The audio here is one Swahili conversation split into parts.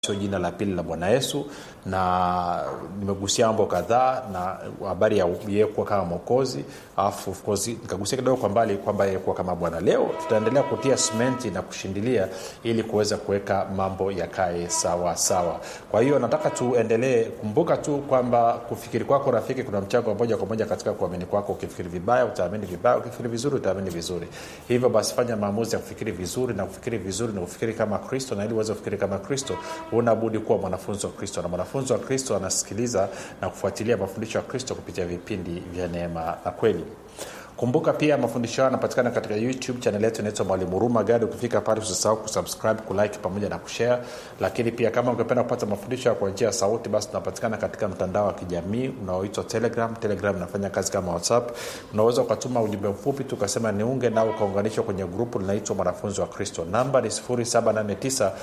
sio jina la pili la bwana yesu na nimegusia mambo kadhaa na habari ya yeye kuwa kama mwokozi alafu of course nikagusia kidogo kwa mbali kwamba yeye kuwa kama bwana leo tutaendelea kutia simenti na kushindilia ili kuweza kuweka mambo yakae sawa sawa kwa hiyo nataka tuendelee kumbuka tu kwamba kufikiri kwako rafiki kuna mchango wa moja kwa moja katika kuamini kwako ukifikiri vibaya utaamini vibaya ukifikiri vizuri utaamini vizuri hivyo basi fanya maamuzi ya kufikiri vizuri na kufikiri vizuri na kufikiri kama kristo na ili uweze kufikiri kama kristo unabudi kuwa mwanafunzi wa kristo na mwanafunzi wa kristo anasikiliza na kufuatilia mafundisho ya kristo kupitia vipindi vya neema na kweli kumbuka pia mafundisho hayo yanapatikana katika youtube chanel yetu inaitwa mwalimu huruma gadi ukifika pale usisahau kusubscribe kulike pamoja na kushare lakini pia kama ungependa kupata mafundisho ya kwa njia ya sauti basi tunapatikana katika mtandao wa kijamii unaoitwa telegram telegram inafanya kazi kama whatsapp unaweza ukatuma ujumbe mfupi tu ukasema niunge nao ukaunganishwa kwenye grupu linaitwa mwanafunzi wa kristo namba ni 789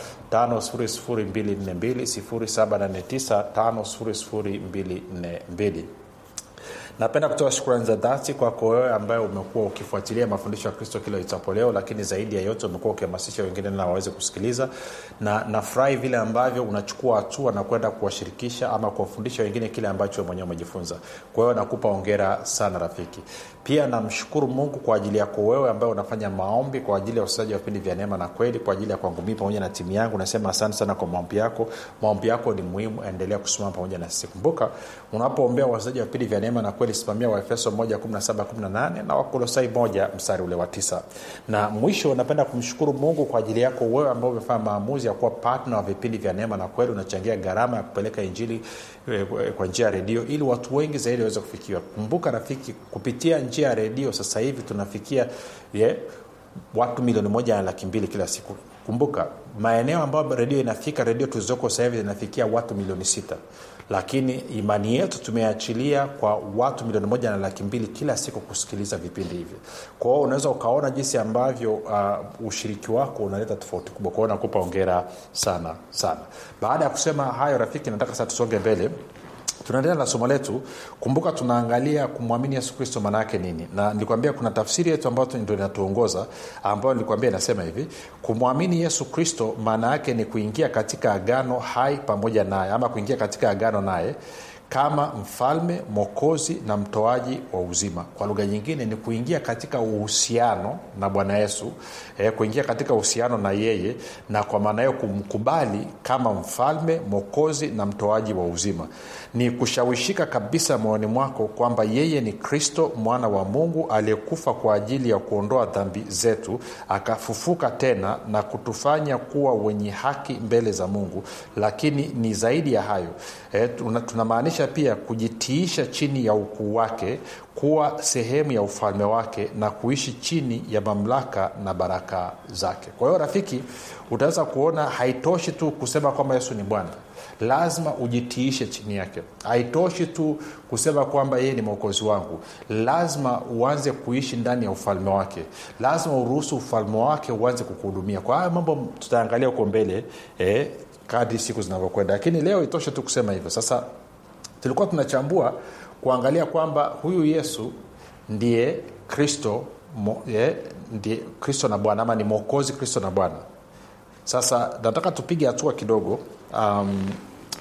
5242 napenda kutoa shukrani za dhati kwako wewe ambaye umekuwa ukifuatilia mafundisho ya kristo kila itapo leo lakini zaidi ya yote umekuwa ukihamasisha wengine na waweze kusikiliza na nafurahi vile ambavyo unachukua hatua na kwenda kuwashirikisha ama kuwafundisha wengine kile ambacho mwenyewe umejifunza kwa hiyo nakupa ongera sana rafiki pia namshukuru mungu kwa ajili yako wewe ambaye unafanya maombi kwa ajili ya usaji wa vipindi vya neema na kweli kwa ajili ya kwangu mii pamoja na timu yangu nasema asante sana kwa maombi yako maombi yako ni muhimu endelea kusimama pamoja na sisi kumbuka unapoombea wasaji wa vipindi vya neema na kweli simamia waefeso 1 na wakolosai 1 mstari ule wa 9 na mwisho napenda kumshukuru mungu kwa ajili yako wewe ambao umefanya maamuzi ya kuwa patna wa vipindi vya neema na kweli unachangia gharama ya kupeleka injili kwa njia ya redio ili watu wengi zaidi waweze kufikiwa kumbuka rafiki kupitia njia ya redio sasa hivi tunafikia yeah, watu milioni moja na laki mbili kila siku kumbuka maeneo ambayo redio inafika redio tulizoko sasa hivi zinafikia watu milioni sita lakini imani yetu tumeachilia kwa watu milioni moja na laki mbili kila siku kusikiliza vipindi hivi kwa hiyo unaweza ukaona jinsi ambavyo uh, ushiriki wako unaleta tofauti kubwa kwao nakupa ongera sana sana baada ya kusema hayo rafiki nataka sasa tusonge mbele tunaendelea na somo letu kumbuka tunaangalia kumwamini yesu kristo maana yake nini na nilikwambia kuna tafsiri yetu ambayo ndo inatuongoza ambayo nilikwambia inasema hivi kumwamini yesu kristo maana yake ni kuingia katika agano hai pamoja naye ama kuingia katika agano naye kama mfalme mwokozi na mtoaji wa uzima kwa lugha nyingine ni kuingia katika uhusiano na bwana yesu eh, kuingia katika uhusiano na yeye na kwa maana hiyo kumkubali kama mfalme mwokozi na mtoaji wa uzima ni kushawishika kabisa moyoni mwako kwamba yeye ni kristo mwana wa mungu aliyekufa kwa ajili ya kuondoa dhambi zetu akafufuka tena na kutufanya kuwa wenye haki mbele za mungu lakini ni zaidi ya hayo eh, tunamaanisha pia kujitiisha chini ya ukuu wake kuwa sehemu ya ufalme wake na kuishi chini ya mamlaka na baraka zake kwa hiyo rafiki utaweza kuona haitoshi tu kusema kwamba yesu ni bwana lazima ujitiishe chini yake haitoshi tu kusema kwamba yeye ni mwokozi wangu lazima uanze kuishi ndani ya ufalme wake lazima uruhusu ufalme wake uanze kukuhudumia kwa hayo mambo tutaangalia huko mbele eh, kadri siku zinavyokwenda lakini leo itoshe tu kusema hivyo sasa tulikuwa tunachambua kuangalia kwamba huyu yesu ndiye kristo mo, eh, ndiye kristo na bwana ama ni mwokozi kristo na bwana sasa nataka tupige hatua kidogo um,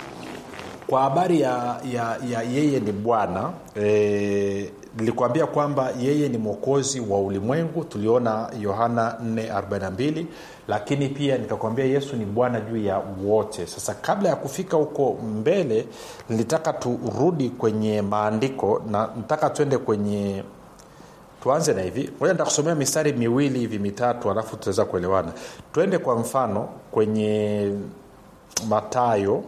kwa habari ya, ya, ya yeye ni bwana e, nilikuambia kwamba yeye ni mwokozi wa ulimwengu tuliona yohana 442 lakini pia nikakwambia yesu ni bwana juu ya wote sasa kabla ya kufika huko mbele nilitaka turudi kwenye maandiko na nataka tuende kwenye tuanze na hivi moja nitakusomea mistari miwili hivi mitatu alafu tutaweza kuelewana twende kwa mfano kwenye matayo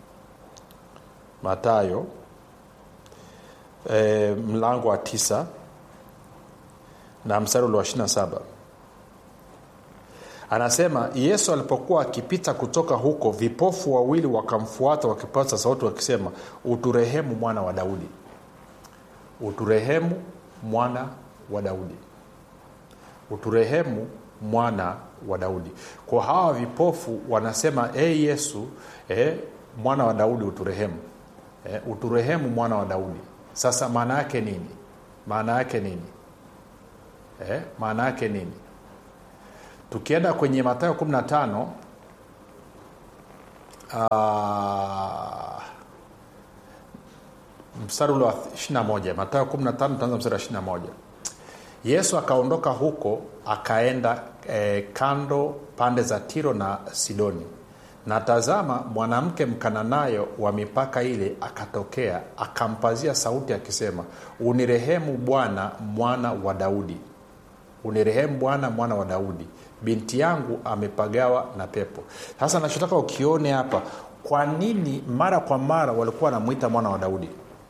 matayo e, mlango wa tisa na mstari ule wa ishirina saba anasema yesu alipokuwa akipita kutoka huko vipofu wawili wakamfuata wakipaza sauti wakisema uturehemu mwana wa daudi uturehemu mwana wa daudi uturehemu mwana wa daudi kwa hawa vipofu wanasema e hey yesu eh, mwana wa daudi uturehemu eh, uturehemu mwana wa daudi sasa maana yake nini maana yake nini eh, maana yake nini tukienda kwenye matayo 15 uh, mstari ule wa 21 matayo 15 taanza mstari wa 21 yesu akaondoka huko akaenda eh, kando pande za tiro na sidoni na tazama mwanamke mkananayo wa mipaka ile akatokea akampazia sauti akisema unirehemu bwana mwana wa daudi unirehemu bwana mwana wa daudi binti yangu amepagawa na pepo sasa nachotaka ukione hapa kwa nini mara kwa mara walikuwa wanamwita mwana wa daudi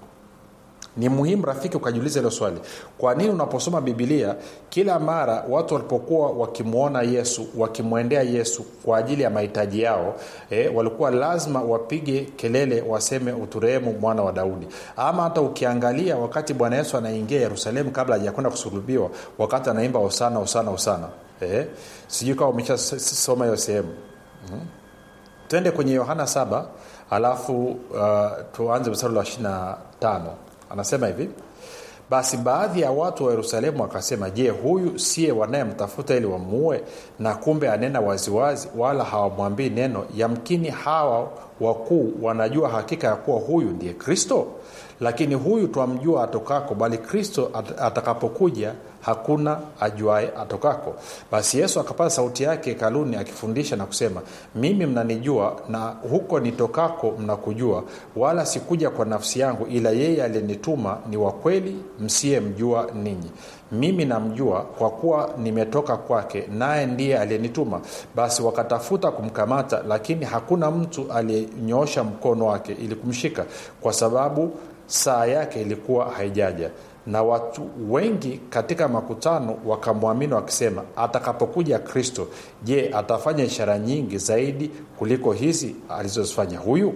ni muhimu rafiki ukajiuliza hilo swali kwa nini unaposoma bibilia kila mara watu walipokuwa wakimwona yesu wakimwendea yesu kwa ajili ya mahitaji yao eh, walikuwa lazima wapige kelele waseme uturehemu mwana wa daudi ama hata ukiangalia wakati bwana yesu anaingia yerusalemu kabla hajakwenda kusulubiwa wakati anaimba osana osana osana eh, sijui kama umeshasoma hiyo sehemu hmm? twende kwenye yohana 7 alafu uh, tuanze mstari wa 25 anasema hivi basi baadhi ya watu wa yerusalemu wakasema je huyu siye wanayemtafuta ili wamuue na kumbe anena waziwazi wala hawamwambii neno yamkini hawa wakuu wanajua hakika ya kuwa huyu ndiye kristo lakini huyu twamjua atokako bali kristo at- atakapokuja hakuna ajuae atokako basi yesu akapata sauti yake hekaluni akifundisha na kusema mimi mnanijua na huko nitokako mnakujua wala sikuja kwa nafsi yangu ila yeye aliyenituma ni wa kweli msiyemjua ninyi mimi namjua kwa kuwa nimetoka kwake naye ndiye aliyenituma basi wakatafuta kumkamata lakini hakuna mtu aliyenyoosha mkono wake ili kumshika kwa sababu saa yake ilikuwa haijaja na watu wengi katika makutano wakamwamini wakisema atakapokuja kristo je atafanya ishara nyingi zaidi kuliko hizi alizozifanya huyu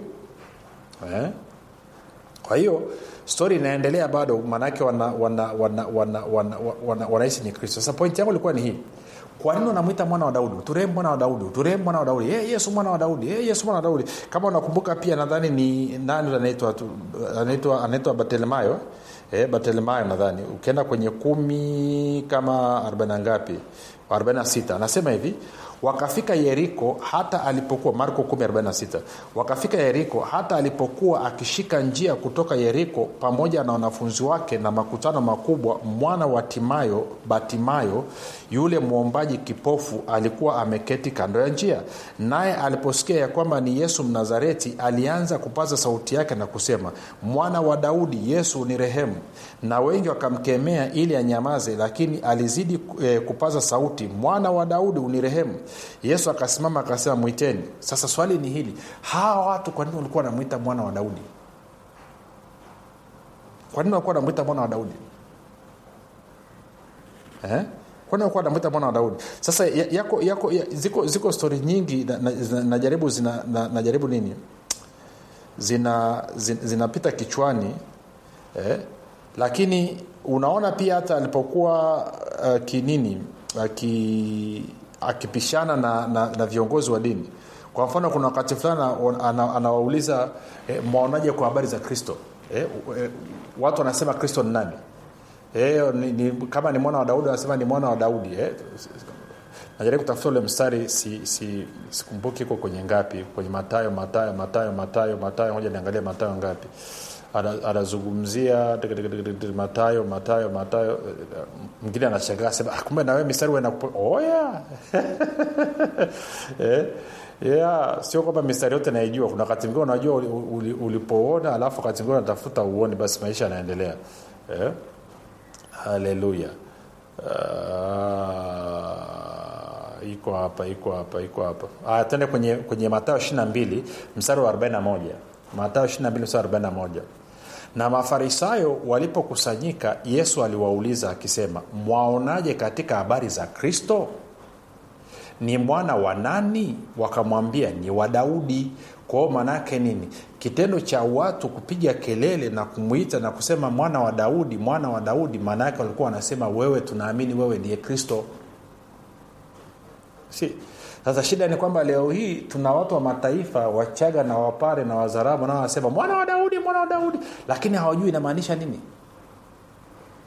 eh? kwa hiyo stori inaendelea bado maanaake wanahisi wana, wana, wana, wana, wana, wana ni kristo sasa pointi yangu ilikuwa ni hii kwa nini unamwita mwana wa daudi uturehemu mwana wa daudi uturehemu mwana wa daudi hey, yesu mwana wa daudi hey, yesu mwana wa daudi kama unakumbuka pia nadhani ni nani anaitwa anaitwa anaitwa batelemayo eh, batelemayo nadhani ukienda kwenye kumi kama arobaini ngapi 46 anasema hivi wakafika yeriko hata alipokuwa marko 146 wakafika yeriko hata alipokuwa akishika njia kutoka yeriko pamoja na wanafunzi wake na makutano makubwa mwana wa timayo batimayo yule mwombaji kipofu alikuwa ameketi kando ya njia naye aliposikia ya kwamba ni yesu mnazareti alianza kupaza sauti yake na kusema mwana wa daudi yesu ni rehemu na wengi wakamkemea ili anyamaze lakini alizidi eh, kupaza sauti mwana wa daudi unirehemu yesu akasimama akasema mwiteni sasa swali ni hili hawa watu kwa nini walikuwa wanamwita mwana wa daudi kwa nini walikuwa wanamwita mwana wa daudi eh? kwani walikuwa wanamwita mwana wa daudi sasa yako, yako, ya, ziko, ziko stori nyingi najaribu na, na zina, na, najaribu nini zina zinapita zina, zina kichwani eh? lakini unaona pia hata alipokuwa uh, kinini aki akipishana na, na, na viongozi wa dini kwa mfano kuna wakati fulani anawauliza ana, ana eh, mwaonaje kwa habari za kristo eh, eh, watu wanasema kristo ni nani eh, ni, ni, kama ni mwana wa daudi wanasema ni mwana wa daudi eh. najaribu kutafuta ule mstari si, si, sikumbuki iko kwenye ngapi kwenye matayo matayo matayo matayo matayo moja niangalia matayo ngapi anazungumzia matayo matayo matayo mwingine anashangaa sema kumbe nawe mistari wenakupo oh, yeah. eh, yeah. sio kwamba mistari yote naijua kuna wakati mngine unajua ulipoona alafu wakati mngine unatafuta uone basi maisha yanaendelea eh? haleluya uh, iko hapa iko hapa iko hapa ah, tende kwenye, kwenye matayo ishiri mbili mstari wa 41 matayo 22 mstari 41 na mafarisayo walipokusanyika yesu aliwauliza akisema mwaonaje katika habari za kristo ni mwana wa nani wakamwambia ni wa daudi kwao maanaake nini kitendo cha watu kupiga kelele na kumwita na kusema mwana wa daudi mwana wa daudi maana yake walikuwa wanasema wewe tunaamini wewe ndiye kristo si sasa shida ni kwamba leo hii tuna watu wa mataifa wachaga na wapare na wazarabu nao wanasema mwana wa daudi mwana wa daudi lakini hawajui inamaanisha nini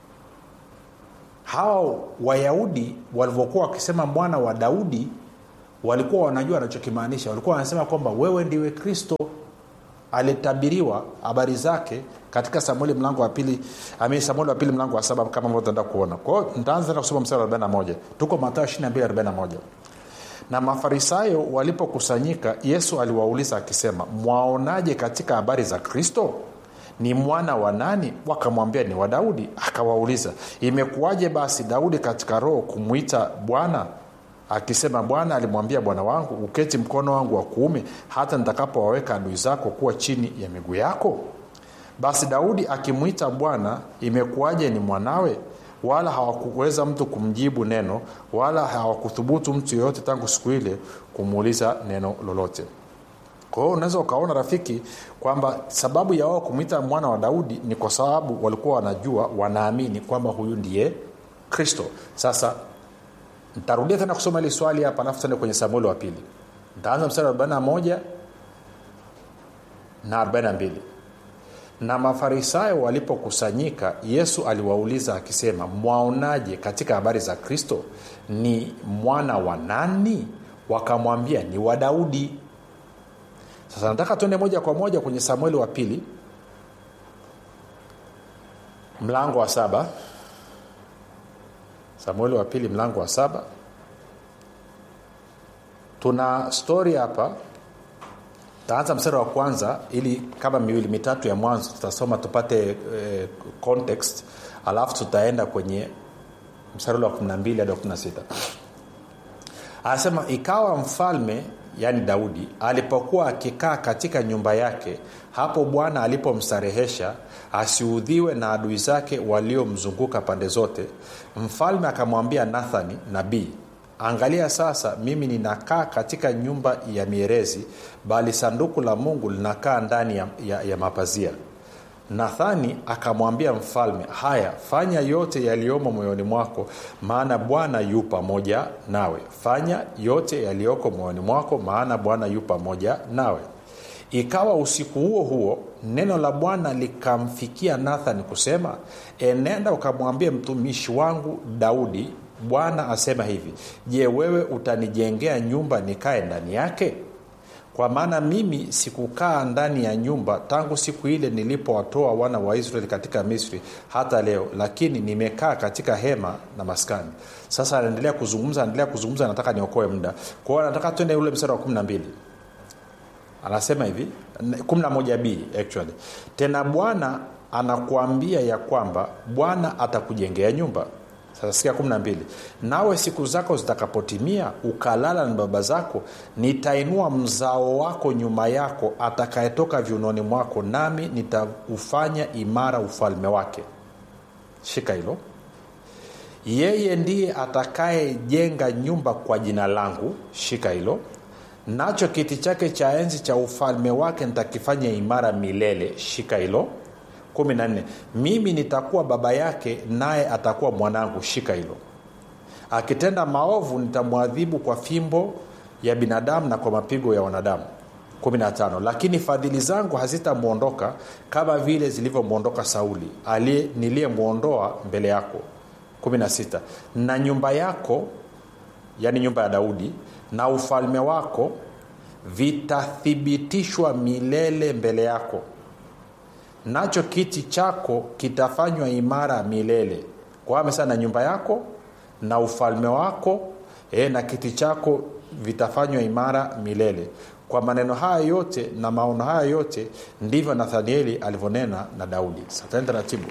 hawa wayahudi walivyokuwa wakisema mwana wa daudi walikuwa wanajua anachokimaanisha walikuwa wanasema kwamba wewe ndiwe kristo alitabiriwa habari zake katika samueli mlango wa pili ami samueli wa pili mlango wa saba kama ambavyo tunaenda kuona kwao ntaanza na kusoma mstari wa 41 tuko matayo 2241 na mafarisayo walipokusanyika yesu aliwauliza akisema mwaonaje katika habari za kristo ni mwana wa nani wakamwambia ni wa daudi akawauliza imekuwaje basi daudi katika roho kumwita bwana akisema bwana alimwambia bwana wangu uketi mkono wangu wa kuume hata nitakapowaweka adui zako kuwa chini ya miguu yako basi daudi akimwita bwana imekuwaje ni mwanawe wala hawakuweza mtu kumjibu neno wala hawakuthubutu mtu yoyote tangu siku ile kumuuliza neno lolote kwa hiyo unaweza ukaona rafiki kwamba sababu ya wao kumwita mwana wa daudi ni kwa sababu walikuwa wanajua wanaamini kwamba huyu ndiye kristo sasa ntarudia tena kusoma hili swali hapa alafu tuende kwenye samueli wa pili ntaanza mstari wa 41 na 42 na mafarisayo walipokusanyika yesu aliwauliza akisema mwaonaje katika habari za kristo ni mwana wa nani wakamwambia ni wa daudi sasa nataka tuende moja kwa moja kwenye samueli wa pili mlango wa saba samueli wa pili mlango wa saba tuna stori hapa taanza mstari wa kwanza ili kama miwili mitatu ya mwanzo tutasoma tupate eh, context alafu tutaenda kwenye mstari wa 12 hadi wa 16 anasema ikawa mfalme yaani daudi alipokuwa akikaa katika nyumba yake hapo bwana alipomstarehesha asiudhiwe na adui zake waliomzunguka pande zote mfalme akamwambia nathani nabii angalia sasa mimi ninakaa katika nyumba ya mierezi bali sanduku la mungu linakaa ndani ya, ya, ya mapazia nathani akamwambia mfalme haya fanya yote yaliyomo moyoni mwako maana bwana yu pamoja nawe fanya yote yaliyoko moyoni mwako maana bwana yu pamoja nawe ikawa usiku huo huo neno la bwana likamfikia nathani kusema enenda ukamwambie mtumishi wangu daudi bwana asema hivi je wewe utanijengea nyumba nikae ndani yake kwa maana mimi sikukaa ndani ya nyumba tangu siku ile nilipowatoa wana wa israeli katika misri hata leo lakini nimekaa katika hema na maskani sasa anaendelea kuzungumza anaendelea kuzungumza nataka niokoe muda kwa hiyo nataka twende ule mstari wa kumi na mbili anasema hivi 11b actually tena bwana anakuambia ya kwamba bwana atakujengea nyumba sasa sikia 12 nawe siku zako zitakapotimia ukalala na baba zako nitainua mzao wako nyuma yako atakayetoka viunoni mwako nami nitaufanya imara ufalme wake shika hilo yeye ndiye atakayejenga nyumba kwa jina langu shika hilo nacho kiti chake cha enzi cha ufalme wake nitakifanya imara milele shika hilo 14 mimi nitakuwa baba yake naye atakuwa mwanangu shika hilo akitenda maovu nitamwadhibu kwa fimbo ya binadamu na kwa mapigo ya wanadamu 15 lakini fadhili zangu hazitamwondoka kama vile zilivyomwondoka sauli niliyemwondoa mbele yako 16 na nyumba yako yaani nyumba ya daudi na ufalme wako vitathibitishwa milele mbele yako nacho kiti chako kitafanywa imara milele kwa amesema na nyumba yako na ufalme wako e, na kiti chako vitafanywa imara milele kwa maneno haya yote na maono haya yote ndivyo nathanieli alivyonena na daudi satani taratibu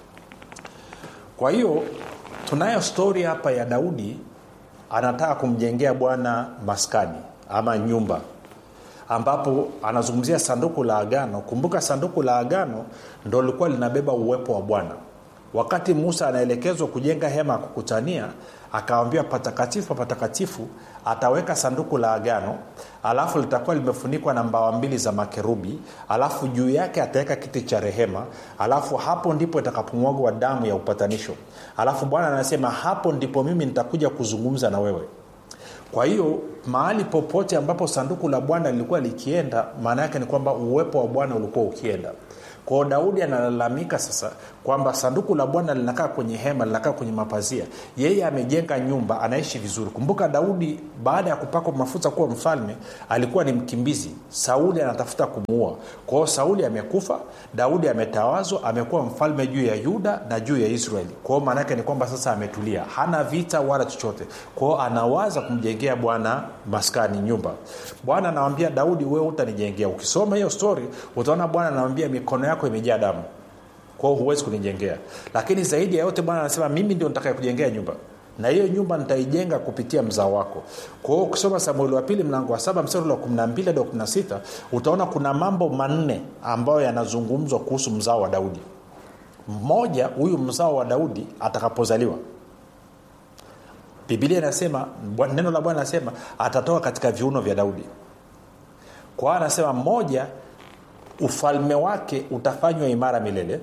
kwa hiyo tunayo stori hapa ya daudi anataka kumjengea bwana maskani ama nyumba ambapo anazungumzia sanduku la agano kumbuka sanduku la agano ndo lilikuwa linabeba uwepo wa bwana wakati musa anaelekezwa kujenga hema ya kukutania akawambia patakatifu patakatifu ataweka sanduku la agano alafu litakuwa limefunikwa na mbawa mbili za makerubi alafu juu yake ataweka kiti cha rehema alafu hapo ndipo itakapomwagwa damu ya upatanisho alafu bwana anasema hapo ndipo mimi nitakuja kuzungumza na wewe kwa hiyo mahali popote ambapo sanduku la bwana lilikuwa likienda maana yake ni kwamba uwepo wa bwana ulikuwa ukienda kwao daudi analalamika sasa kwamba sanduku la bwana linakaa kwenye hema linakaa kwenye mapazia yeye amejenga nyumba anaishi vizuri kumbuka daudi baada ya kupakwa mafuta kuwa mfalme alikuwa ni mkimbizi sauli anatafuta kumuua kwao sauli amekufa daudi ametawazwa amekuwa mfalme juu ya yuda na juu ya israeli kwao maanaake ni kwamba sasa ametulia hana vita wala chochote kwao anawaza kumjengea bwana maskani nyumba bwana anawambia daudi wewe utanijengea ukisoma hiyo stori utaona bwana anawambia mikono yako imejaa damu kwao huwezi kunijengea lakini zaidi ya yote bwana anasema mimi ndio nitakaye kujengea nyumba na hiyo nyumba nitaijenga kupitia mzao wako kwa hiyo ukisoma samueli wa pili mlango wa saba mstari wa 12 hadi 16 utaona kuna mambo manne ambayo yanazungumzwa kuhusu mzao wa daudi mmoja huyu mzao wa daudi atakapozaliwa bibilia inasema neno la bwana anasema atatoka katika viuno vya daudi kwa hiyo anasema mmoja ufalme wake utafanywa imara milele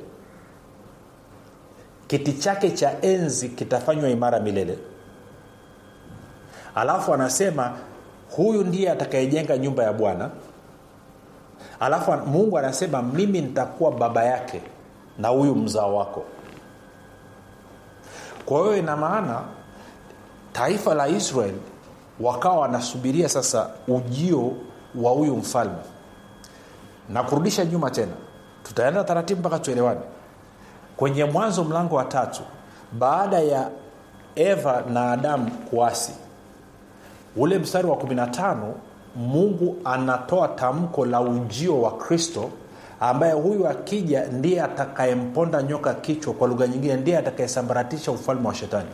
kiti chake cha enzi kitafanywa imara milele alafu anasema huyu ndiye atakayejenga nyumba ya bwana alafu mungu anasema mimi nitakuwa baba yake na huyu mzao wako kwa hiyo ina maana taifa la israel wakawa wanasubiria sasa ujio wa huyu mfalme na kurudisha nyuma tena tutaenda taratibu mpaka tuelewane kwenye mwanzo mlango wa tatu baada ya eva na adamu kuasi ule mstari wa 15 mungu anatoa tamko la ujio wa kristo ambaye huyu akija ndiye atakayemponda nyoka kichwa kwa lugha nyingine ndiye atakayesambaratisha ufalme wa shetani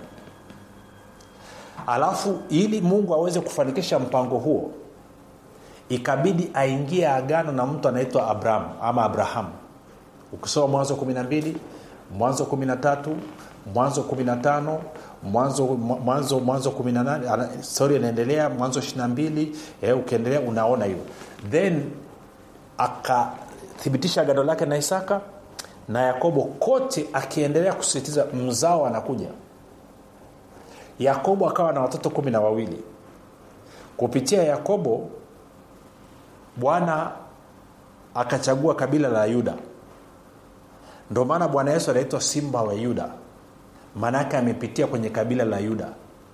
alafu ili mungu aweze kufanikisha mpango huo ikabidi aingie agano na mtu anaitwa abraham ama abrahamu ukisoma mwanzo 12 mwanzo 13 mwanzo 15 mwanzo mwanzo mwanzo 18 stori inaendelea mwanzo 22 eh, ukiendelea unaona hiyo then akathibitisha agano lake na isaka na yakobo kote akiendelea kusisitiza mzao anakuja yakobo akawa na watoto kumi na wawili kupitia yakobo bwana akachagua kabila la yuda ndio maana bwana yesu anaitwa simba wa yuda maanaake amepitia kwenye kabila la yuda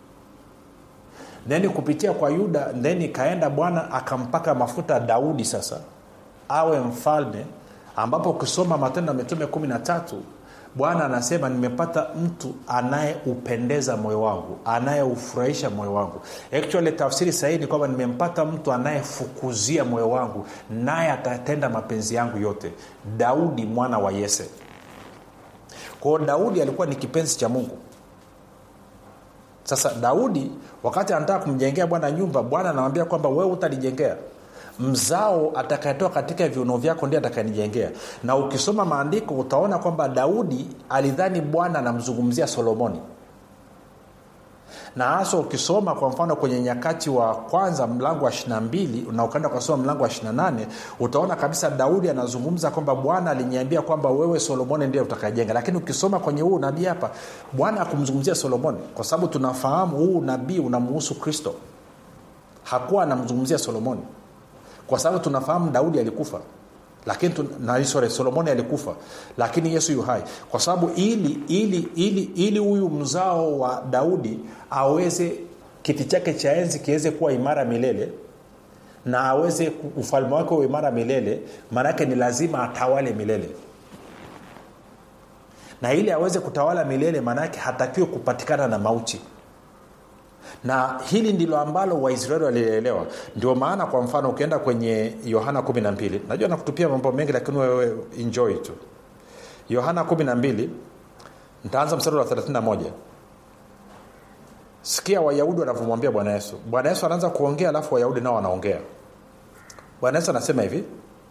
then kupitia kwa yuda then ikaenda bwana akampaka mafuta daudi sasa awe mfalme ambapo ukisoma matendo ya mitume kumi na tatu bwana anasema nimepata mtu anayeupendeza moyo wangu anayeufurahisha moyo wangu actually tafsiri sahihi ni kwamba nimempata mtu anayefukuzia moyo wangu naye atatenda mapenzi yangu yote daudi mwana wa yese kwao daudi alikuwa ni kipenzi cha mungu sasa daudi wakati anataka kumjengea bwana nyumba bwana anamwambia kwamba wewe utanijengea mzao atakayetoka katika viuno vyako ndiye atakayenijengea na ukisoma maandiko utaona kwamba daudi alidhani bwana anamzungumzia solomoni na hasa ukisoma kwa mfano kwenye nyakati wa kwanza mlango wa 22 na ukaenda ukasoma mlango wa 28 utaona kabisa daudi anazungumza kwamba bwana aliniambia kwamba wewe solomoni ndiye utakajenga lakini ukisoma kwenye huu nabii hapa bwana akumzungumzia solomoni kwa sababu tunafahamu huu nabii unamuhusu kristo hakuwa anamzungumzia solomoni kwa sababu tunafahamu daudi alikufa lakini na sorry, solomoni alikufa lakini yesu yu hai kwa sababu ili ili ili ili huyu mzao wa daudi aweze kiti chake cha enzi kiweze kuwa imara milele na aweze ufalme wake uwe imara milele maanake ni lazima atawale milele na ili aweze kutawala milele maanake hatakiwe kupatikana na mauti na hili ndilo ambalo waisraeli walielewa ndio maana kwa mfano ukienda kwenye yohana 12 najua nakutupia mambo mengi lakini wewe enjoy tu yohana 12 ntaanza mstari wa 31 sikia wayahudi wanavyomwambia bwana yesu bwana yesu anaanza kuongea alafu wayahudi nao wanaongea bwana yesu anasema hivi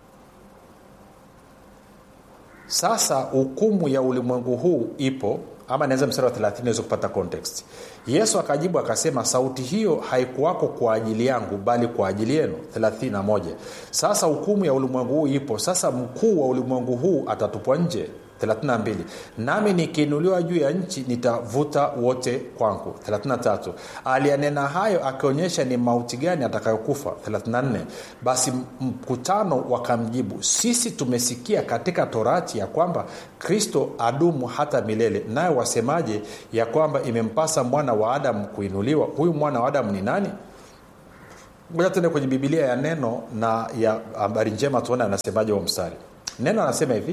sasa hukumu ya ulimwengu huu ipo ama naweza mstari wa 30 naweza kupata context yesu akajibu akasema sauti hiyo haikuwako kwa ajili yangu bali kwa ajili yenu 31 sasa hukumu ya ulimwengu huu ipo sasa mkuu wa ulimwengu huu atatupwa nje 32 nami nikiinuliwa juu ya nchi nitavuta wote kwangu 33 aliyanena hayo akionyesha ni mauti gani atakayokufa 34 basi mkutano wakamjibu sisi tumesikia katika torati ya kwamba kristo adumu hata milele naye wasemaje ya kwamba imempasa mwana wa adamu kuinuliwa huyu mwana wa adamu ni nani moja tuende kwenye bibilia ya neno na ya habari njema tuone anasemaje huo mstari neno anasema hivi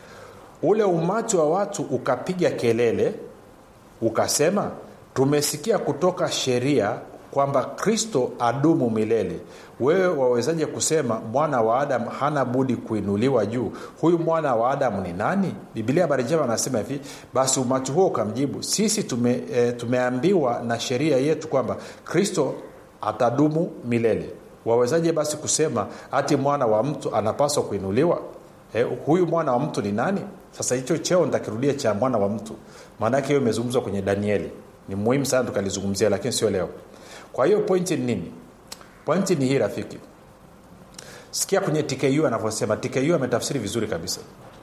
ule umati wa watu ukapiga kelele ukasema tumesikia kutoka sheria kwamba kristo adumu milele wewe wawezaje kusema mwana wa adamu hana budi kuinuliwa juu huyu mwana wa adamu ni nani bibilia habari njema anasema hivi basi umati huo ukamjibu sisi tume, e, tumeambiwa na sheria yetu kwamba kristo atadumu milele wawezaje basi kusema hati mwana wa mtu anapaswa kuinuliwa eh, huyu mwana wa mtu ni nani sasa hicho cheo nitakirudia cha mwana wa mtu maanake hiyo imezungumzwa kwenye danieli ni muhimu sana tukalizungumzia lakini sio leo kwa hiyo pointi ni nini pointi ni hii rafiki sikia kwenye tku anavyosema tku ametafsiri vizuri kabisa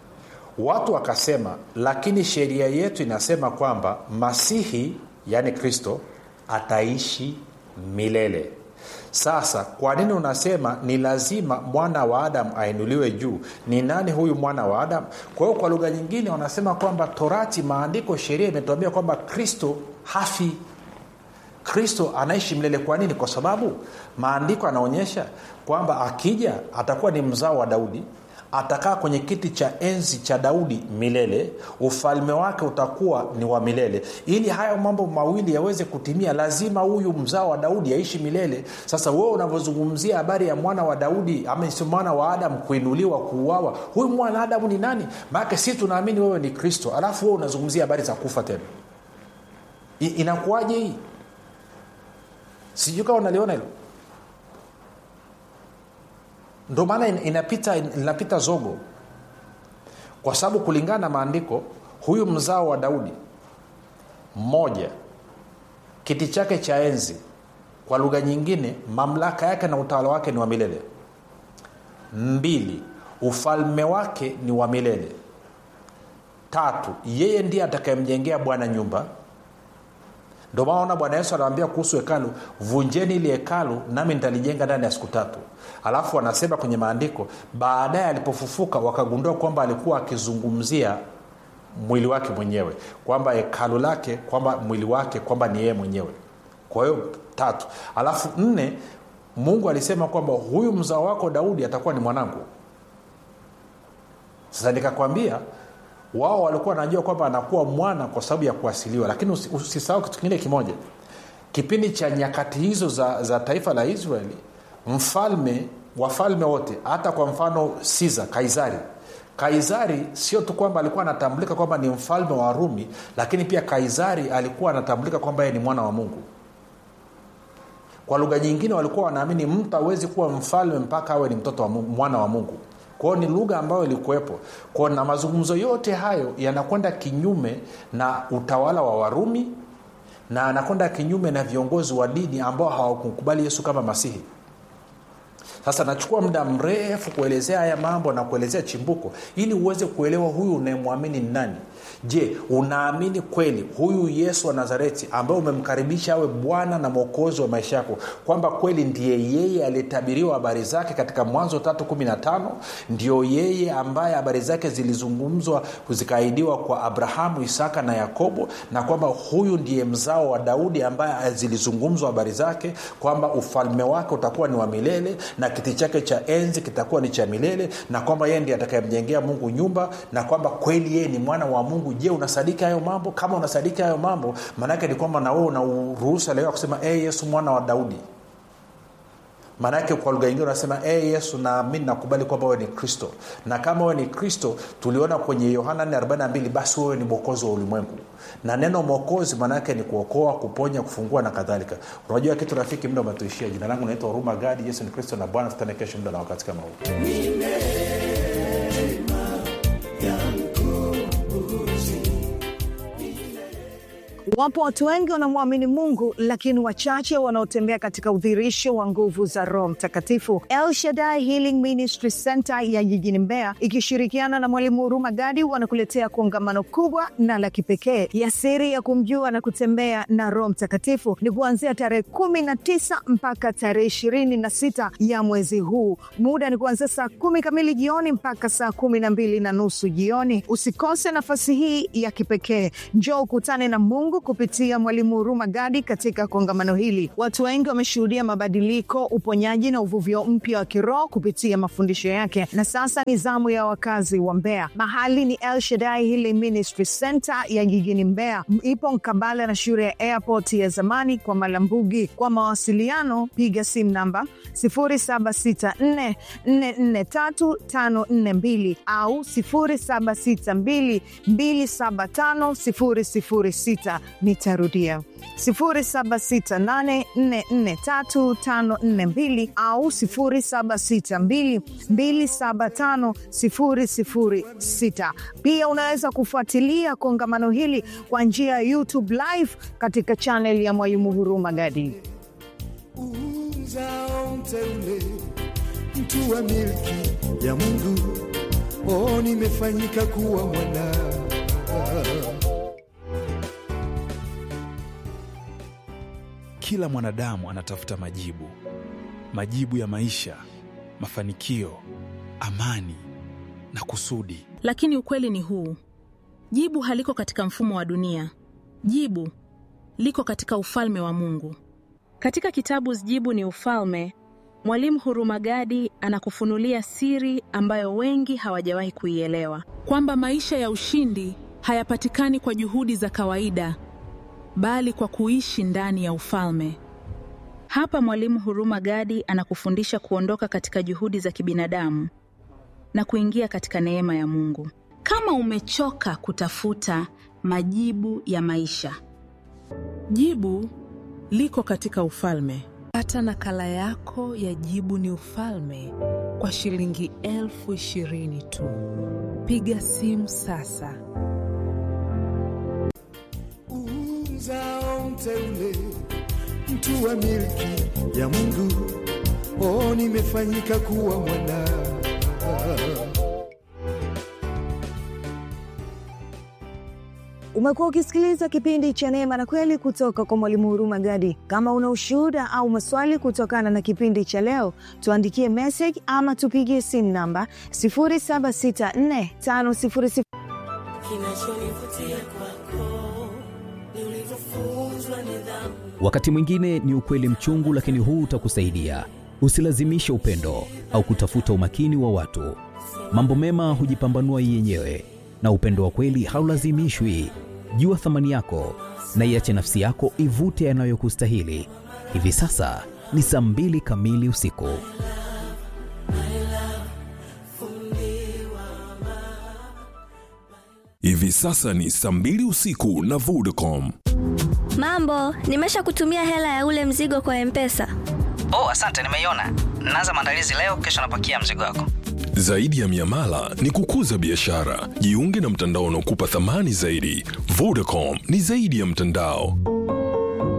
watu wakasema lakini sheria yetu inasema kwamba masihi yaani kristo ataishi milele sasa kwa nini unasema ni lazima mwana wa adamu ainuliwe juu ni nani huyu mwana wa adamu kwa hiyo kwa lugha nyingine wanasema kwamba torati maandiko sheria imetuambia kwamba kristo hafi kristo anaishi milele kwa nini kwa sababu maandiko anaonyesha kwamba akija atakuwa ni mzao wa daudi atakaa kwenye kiti cha enzi cha daudi milele ufalme wake utakuwa ni wa milele ili hayo mambo mawili yaweze kutimia lazima huyu mzao wa daudi aishi milele sasa wewe unavyozungumzia habari ya mwana wa daudi ama sio mwana wa adamu kuinuliwa kuuawa huyu mwana wa adamu ni nani maanake si tunaamini wewe ni kristo alafu wewe unazungumzia habari za kufa tena I, inakuwaje hii sijui kama unaliona hilo ndo maana inapita linapita zogo kwa sababu kulingana na maandiko huyu mzao wa daudi mmoja kiti chake cha enzi kwa lugha nyingine mamlaka yake na utawala wake ni wa milele mbili ufalme wake ni wa milele tatu yeye ndiye atakayemjengea bwana nyumba ndio maana bwana yesu anawambia kuhusu hekalu vunjeni ili hekalu nami nitalijenga ndani ya siku tatu alafu anasema kwenye maandiko baadaye alipofufuka wakagundua kwamba alikuwa akizungumzia mwili wake mwenyewe kwamba hekalu lake kwamba mwili wake kwamba ni yeye mwenyewe kwa hiyo tatu alafu nne mungu alisema kwamba huyu mzao wako daudi atakuwa ni mwanangu sasa nikakwambia wao walikuwa wanajua kwamba anakuwa mwana kwa sababu ya kuasiliwa lakini usisahau kitu kingine kimoja kipindi cha nyakati hizo za, za taifa la israeli mfalme wafalme wote hata kwa mfano siza kaisari kaisari sio tu kwamba alikuwa anatambulika kwamba ni mfalme wa rumi lakini pia kaisari alikuwa anatambulika kwamba yeye ni mwana wa mungu kwa lugha nyingine walikuwa wanaamini mtu awezi kuwa mfalme mpaka awe ni mtoto wa mungu, mwana wa mungu kwao ni lugha ambayo ilikuwepo kwao na mazungumzo yote hayo yanakwenda kinyume na utawala wa warumi na anakwenda kinyume na viongozi wa dini ambao hawakukubali yesu kama masihi sasa nachukua muda mrefu kuelezea haya mambo na kuelezea chimbuko ili uweze kuelewa huyu unayemwamini ni nani je unaamini kweli huyu yesu wa nazareti ambaye umemkaribisha awe bwana na mwokozi wa maisha yako kwamba kweli ndiye yeye aliyetabiriwa habari zake katika mwanzo 315 ndio yeye ambaye habari zake zilizungumzwa zikaahidiwa kwa abrahamu isaka na yakobo na kwamba huyu ndiye mzao wa daudi ambaye zilizungumzwa habari zake kwamba ufalme wake utakuwa ni wa milele na kiti chake cha enzi kitakuwa ni cha milele na kwamba yeye ndiye atakayemjengea mungu nyumba na kwamba kweli yeye ni mwana wa mungu je unasadiki hayo mambo kama unasadiki hayo mambo maanaake ni kwamba na wewe unauruhusa leo kusema e yesu mwana wa daudi maanaake kwa lugha ingine unasema e yesu naamini nakubali kwamba wewe ni kristo na kama wewe ni kristo tuliona kwenye yohana 42 basi wewe ni mwokozi wa ulimwengu na neno mwokozi maanaake ni kuokoa kuponya kufungua na kadhalika unajua kitu rafiki muda umetuishia jina langu naitwa huruma gadi yesu ni kristo na bwana tutane kesho muda na wakati kama huu Wapo watu wengi wanamwamini Mungu, lakini wachache wanaotembea katika udhirisho wa nguvu za Roho Mtakatifu. El Shaddai Healing Ministry Center ya jijini Mbeya ikishirikiana na Mwalimu Huruma Gadi wanakuletea kongamano kubwa na la kipekee ya siri ya kumjua na kutembea na Roho Mtakatifu. Ni kuanzia tarehe kumi na tisa mpaka tarehe ishirini na sita ya mwezi huu. Muda ni kuanzia saa kumi kamili jioni mpaka saa kumi na mbili na nusu jioni. Usikose nafasi hii ya kipekee. Njoo ukutane na Mungu kupitia Mwalimu Huruma Gadi katika kongamano hili. Watu wengi wameshuhudia mabadiliko, uponyaji na uvuvio mpya wa kiroho kupitia mafundisho yake, na sasa ni zamu ya wakazi wa Mbeya. Mahali ni El Shaddai Healing Ministry Center ya jijini Mbeya, ipo mkabala na shule ya airport ya zamani kwa Malambugi. Kwa mawasiliano piga simu namba 0764443542 au 0762275006. Nitarudia 0768443542 au 0762275006. Pia unaweza kufuatilia kongamano hili kwa njia ya YouTube live katika channel ya Mwalimu Huruma Gadi. Uzao mteule, mtu wa milki ya Mungu, oh, nimefanyika kuwa mwana Kila mwanadamu anatafuta majibu, majibu ya maisha, mafanikio, amani na kusudi. Lakini ukweli ni huu: jibu haliko katika mfumo wa dunia. Jibu liko katika ufalme wa Mungu. Katika kitabu Jibu ni Ufalme, Mwalimu Huruma Gadi anakufunulia siri ambayo wengi hawajawahi kuielewa. kwamba maisha ya ushindi hayapatikani kwa juhudi za kawaida, bali kwa kuishi ndani ya ufalme. Hapa Mwalimu Huruma Gadi anakufundisha kuondoka katika juhudi za kibinadamu na kuingia katika neema ya Mungu. Kama umechoka kutafuta majibu ya maisha, Jibu liko katika ufalme. Pata nakala yako ya Jibu ni Ufalme kwa shilingi elfu ishirini tu. Piga simu sasa. uzao mteule, mtu wa milki ya Mungu, oh, nimefanyika kuwa mwana Umekuwa ukisikiliza kipindi cha Neema na Kweli kutoka kwa Mwalimu Huruma Gadi. Kama una ushuhuda au maswali kutokana na kipindi cha leo, tuandikie message ama tupigie simu namba 076450 Kinachonivutia kwako ni ulivyofunzwa nidhamu. Wakati mwingine ni ukweli mchungu, lakini huu utakusaidia. Usilazimishe upendo au kutafuta umakini wa watu. Mambo mema hujipambanua yenyewe, na upendo wa kweli haulazimishwi. Jua thamani yako na iache nafsi yako ivute yanayokustahili. Hivi sasa ni saa mbili kamili usiku. Hivi sasa ni saa mbili usiku na Vodacom. Mambo, nimesha kutumia hela ya ule mzigo kwa Mpesa. Oh, asante, nimeiona. Naanza maandalizi leo, kesho napakia mzigo wako. Zaidi ya miamala ni kukuza biashara. Jiunge na mtandao unaokupa thamani zaidi. Vodacom ni zaidi ya mtandao.